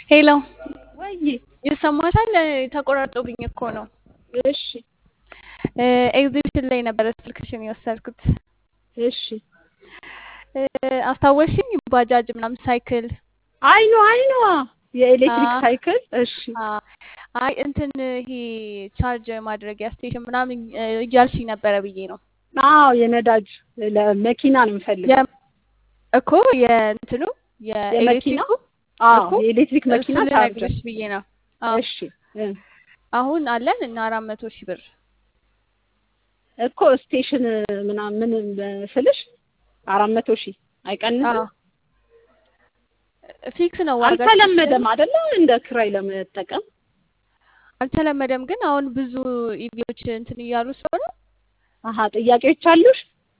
ሄሎ ወይ ይሰማሻል? ተቆራርጦብኝ እኮ ነው። እሺ ኤግዚቢሽን ላይ ነበረ ስልክሽን የወሰድኩት። እሺ አስታወሽኝ? ባጃጅ ምናምን ሳይክል አይኖ አይኖ የኤሌክትሪክ አ- ሳይክል እሺ አ- አይ እንትን ይሄ ቻርጅ ማድረጊያ ስቴሽን ምናምን እያልሽኝ ነበረ ብዬ ነው አዎ የነዳጅ ለመኪና ነው የምፈልገው የ- እኮ የእንትኑ የመኪና የኤሌክትሪኩ አዎ እኮ የኤሌክትሪክ መኪና እሱን ቻርጀር ልነግርሽ ብዬ ነው። አዎ እሺ እ። አሁን አለን እና አራት መቶ ሺህ ብር እኮ ስቴሽን ምናምን ስልሽ አራት መቶ ሺህ አይቀንስም አዎ ፊክስ ነው ዋጋችን አልተለመደም አይደለ እንደ ክራይ ለመጠቀም አልተለመደም፣ ግን አሁን ብዙ ኢቪዎች እንትን እያሉ ስለሆነ አሀ ጥያቄዎች አሉሽ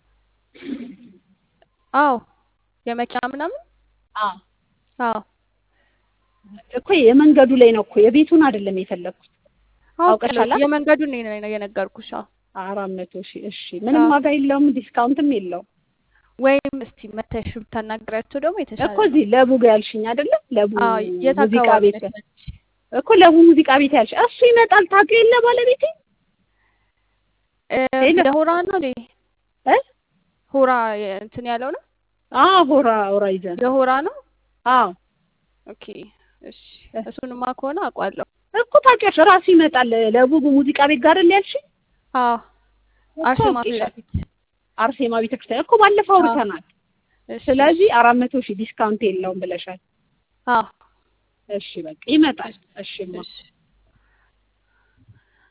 አዎ የመኪና ምናምን አዎ አዎ እኮ የመንገዱ ላይ ነው እኮ የቤቱን አይደለም የፈለግኩት አውቃለሁ። አውቀሻላ? የመንገዱን ነው የነገርኩሽ። አዎ አራት መቶ ሺህ እሺ ምንም አዎ። ዋጋ የለውም ዲስካውንትም የለውም ወይም እስቲ መተሽ ብታናግራቸው ደግሞ የተሻለ እኮ እዚህ ለቡ ጋ ያልሽኝ አይደለ ለቡ አዎ የት ሙዚቃ አካባቢ ቤት ነች? እኮ ለቡ ሙዚቃ ቤት ያልሽ እሱ ይመጣል ታውቂው የለ ባለቤቴ እ፣ ሄሎ። ወደ ሆራ ነው እንዴ? እ ሆራ የ- እንትን ያለው ነው አዎ ሆራ ሆራ ይዘን የሆራ ነው። አዎ ኦኬ እሺ፣ እሱንማ ከሆነ አውቃለሁ። እኮ ታውቂያለሽ ራሱ ይመጣል ለቡ ሙዚቃ ቤት ጋር አይደል ያልሽኝ አዎ እኮ አርሴማ ፊት አውቄሻለሁ። ለፊት አርሴማ ቤተክርስቲያን እኮ ባለፈው አዎ። አውርተናል እሺ፣ ስለዚህ አራት መቶ ሺህ ዲስካውንት የለውም ብለሻል አዎ እሺ በቃ ይመጣል እሺ ማ እሺ